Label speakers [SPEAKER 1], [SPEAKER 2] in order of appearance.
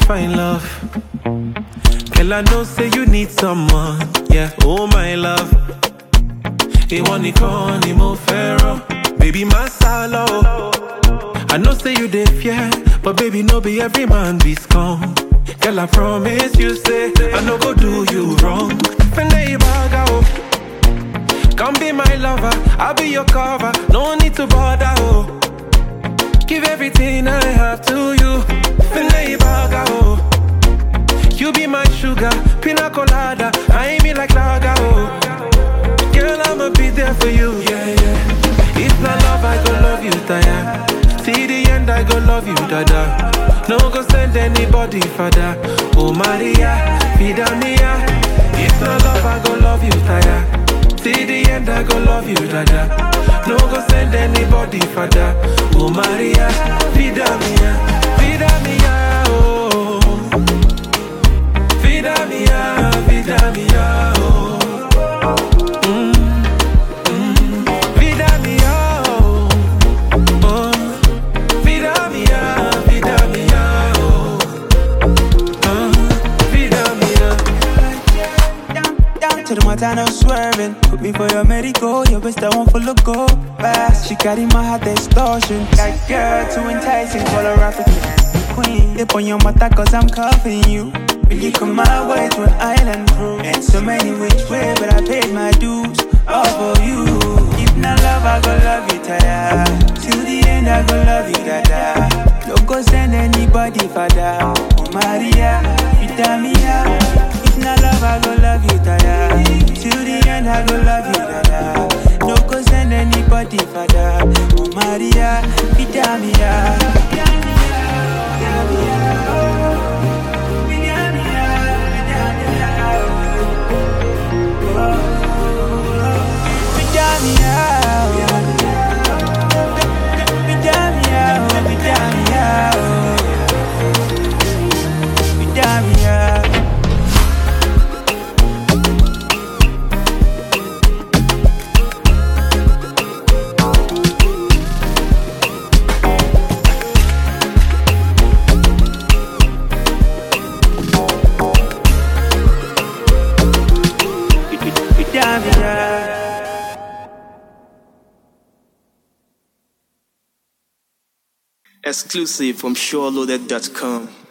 [SPEAKER 1] find love. Girl, I know say you need someone. Yeah, oh my love. Ìwọ nìkan ni mo fẹ́ràn. Baby, my salo. I know say you dey fear, but baby, no be every man be scum. Girl, I promise you say I no go do you wrong. Fende ibaga oh. Come be my lover, I'll be your cover. No need to bother oh. Give everything I have to you. Fende ibaga oh. You be my sugar, pina colada. I ain't me like lager oh. Girl, I'ma be there for you. Yeah, yeah. If not love, I go love you, Taya. See the end, I go love you, Dada. No go send anybody, Father. Oh, Maria, vida mia. If not love, I go love you, Taya. See the end, I go love you, Dada. No go send anybody, Father. Oh, Maria, vida mia. Vida mia, oh. Vida mia, vida mia, oh. Vida mía, oh, oh. Vida mía, vida mía, oh, oh. Vida mía.
[SPEAKER 2] Down, down to the Montana swerving. Put me for your medical, your best I want full of gold. Fast, she carry my heart distortion. That girl too enticing, call her African queen. Dip on your mata cause I'm cuffing you. Will you come my way to an island cruise? And so many which way, but I paid my dues. All for you. If not love, I go love you, Taya. Till the end, I go love you, Dada. No go send anybody, Father. Oh, Maria, Vita mia. If not love, I go love you, Taya. Till the end, I go love you, Dada. No go send anybody, Father. Oh, Maria, Vita mia. Vita mia. Vita mia, oh, Vita mia, oh. Vita mia. Vita mia.
[SPEAKER 3] Exclusive from SureLoaded.com.